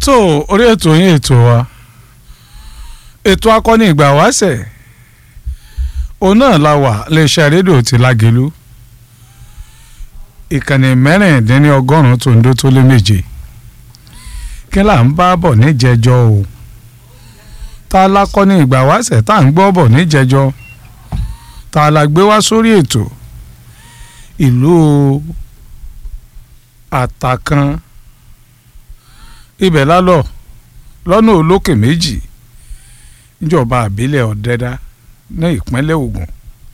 tó orí ètò yín ètò wa ètò akọni ìgbà wáṣẹ̀ òun náà la wà iléeṣẹ́ rédíò ti lágẹ̀lú ìkànnì mẹ́rìndínlọ́gọ́rùn-ún tó ń dó tó lé méje kí là ń bá bọ̀ níjẹjọ́ o ta la kọ́ni ìgbà wáṣẹ̀ tá à ń gbọ́ bọ̀ níjẹjọ́ ta la gbé wá sórí ètò ìlú àtàkàn ibẹ̀ lálọ́ lọ́nà olókè méjì níjọba àbílẹ̀ ọ̀dẹ́dá ní ìpínlẹ̀ Ògùn